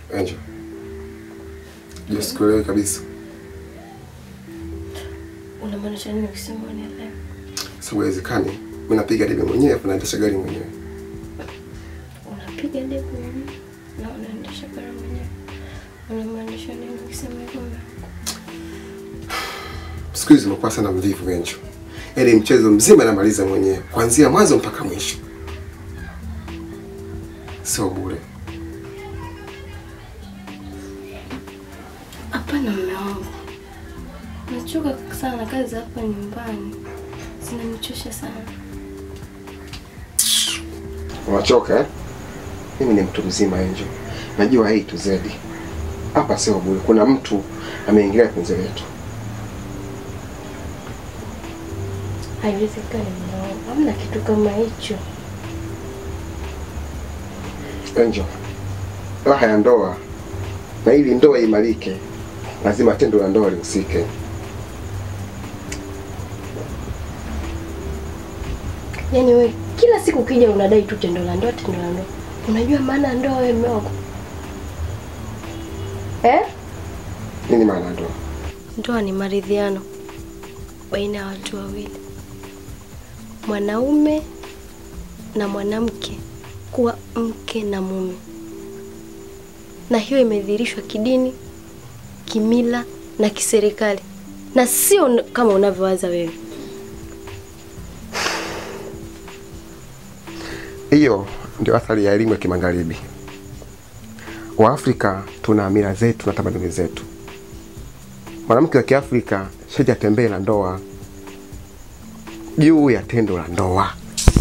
Angel. Je, sikuelewi kabisa. Unamaanisha nini ukisema unielewe? Sababu haiwezekani. Mimi napiga debe mwenyewe afu naendesha gari mwenyewe. Unapiga debe mwenyewe na unaendesha gari mwenyewe. Unamaanisha nini ukisema hivyo? Siku hizi nimekuwa sana mvivu Angel. Yaani mchezo mzima namaliza mwenyewe kuanzia mwanzo mpaka mwisho. Sio bure. Hapana mume wangu. Nachoka sana na kazi za hapa nyumbani. Zinanichosha sana. Unachoka eh? Mimi ni mtu mzima Angel. Najua A to Z. Hapa sio bure. Kuna mtu ameingilia penzi letu. Haiwezekani mume wangu. Hamna kitu kama hicho. Angel. Raha ya ndoa na ili ndoa imarike lazima tendo la ndoa lihusike. Yaani wewe kila siku ukija unadai tu tendo la ndoa, tendo la ndoa. Unajua maana ya ndoa wewe mume wangu? Eh? Nini maana ya ndoa? Ndoa ni maridhiano baina ya watu wawili, mwanaume na mwanamke kuwa mke na mume, na hiyo imedhihirishwa kidini, kimila na kiserikali, na sio n- kama unavyowaza wewe. Hiyo ndio athari ya elimu ya kimagharibi. Waafrika tuna mila zetu na tamaduni zetu. Mwanamke wa Kiafrika sharti atembee na ndoa juu ya tendo la ndoa.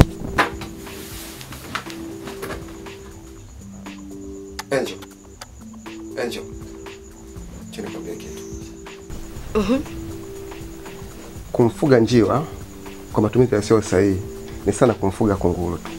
Angel, Angel, acha nikwambie kitu. Mhm. Kumfuga njiwa kwa matumizi yasiyo sahihi ni sana kumfuga kunguru tu.